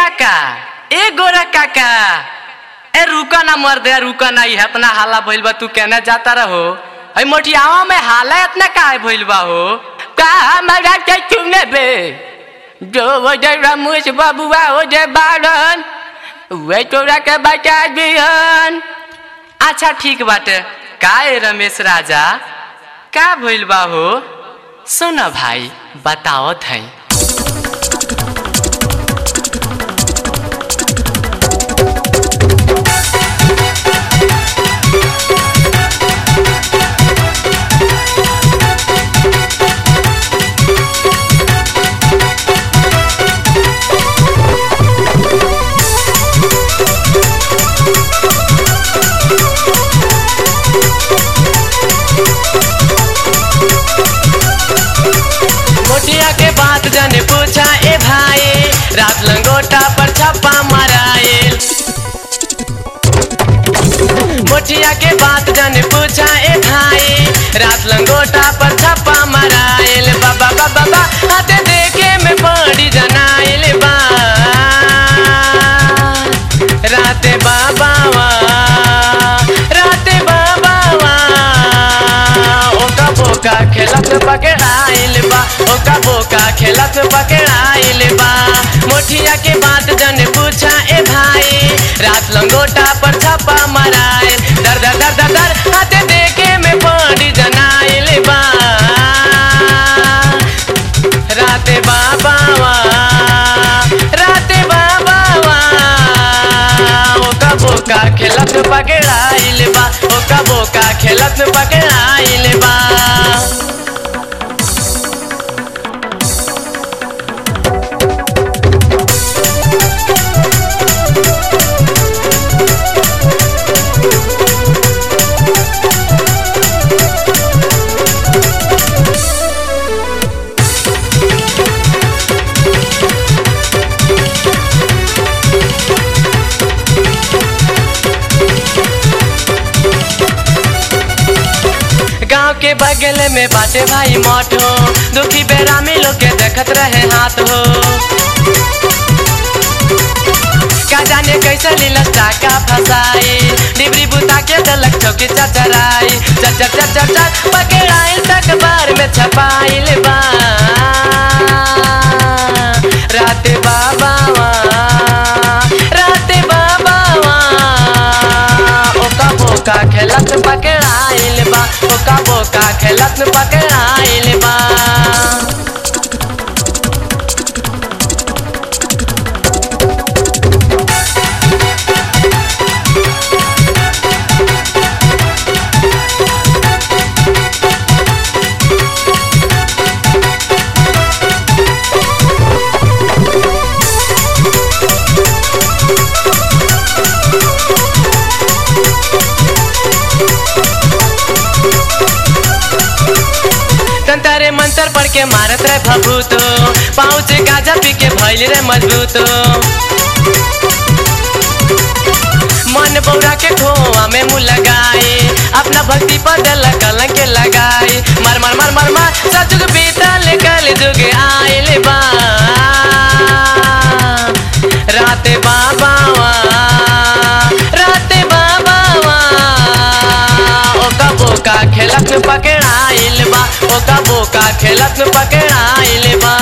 काका ए गोरा काका ए रुका ना मर दे रुका ना ये इतना हाला भइल बा तू कहना जाता रहो अई मोटियावा में हाला इतना काहे भइल बा हो का हमारा के चुने बे जो वो जे रमुस बबुआ हो जे बारन वे तोरा के बचा दिहन अच्छा ठीक बाटे का ए रमेश राजा का भइल बा हो सुन भाई बतावत है मोटिया के बात जाने पूछा ए भाई रात लंगोटा पर छप्पा मराइल मोटिया के बात जाने पूछा ए भाई रात लंगोटा पर छप्पा मराइल बाबा बाबा बा हाथे देखे में बड़ी जनाइल बा राते बाबा वा राते बाबा वा ओका बोका खेलत पकड़ाइल बा ओका बोका खेलत पकड़ाइल बा मोठिया के बात जन पूछा ए भाई रात लंगोटा पर छापा मराइल दर दर दर दर दर हाथे देखे में बड़ी जनाइल बा राते बाबा वा राते बाबा वा ओका बोका खेलत पकड़ाइल बा ओका बोका खेलत पकड़ाइल बा गांव के बगल में बाटे भाई मठ हो दुखी बेरामी लोग के देखत रहे हाथ हो का जाने कैसे लीलस टाका फसाई डिबरी बुता के दलक चौकी चचराई चर चर चर चर चर पकड़ाई तक बार में छपाइल बा राते बाबा वा राते बाबा वा ओका बोका खेलत पकड़ाइल बा ओका बोका खेलत पकड़ाइल बा तंतरे मंतर पढ़ के मारत रहे भभूत पाँव से गाजा पी के भैल रे मजबूत मन बौरा के खोआ में मुँह लगाए अपना भक्ति पर दिल कलंक के लगाए मर मर मर मर मर सचुग बीतल कल जुग आइल बा राते बाबा वा राते बाबा वा ओका बोका खेलत पकड़ाइल बा ओका बोका खेलत पकड़ाइल बा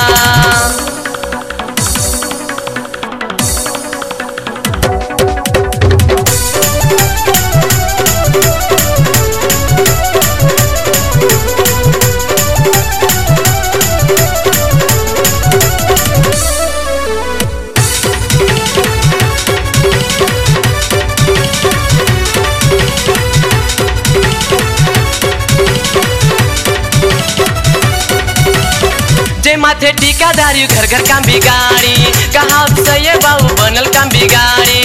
जे माथे टीकादारी घर घर काम बिगाड़ी कहा सही बाबू बनल काम बिगाड़ी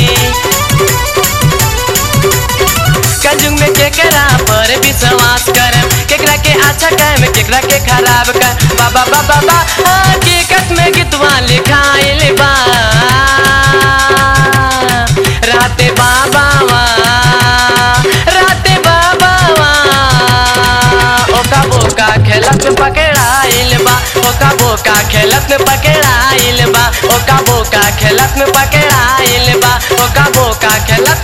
कंजुग में केकरा पर विश्वास कर केकरा के अच्छा कह केकरा के खराब कर बाबा बाबा बा हकीकत में गीतवा लिखाइल बा राते बाबा वा राते बाबा वा ओका बोका खेलत पकड़ाइल बा ओका बोका खेलत में पकड़ाइल बा ओका बोका खेलत में पकड़ाइल बा ओका बोका खेलत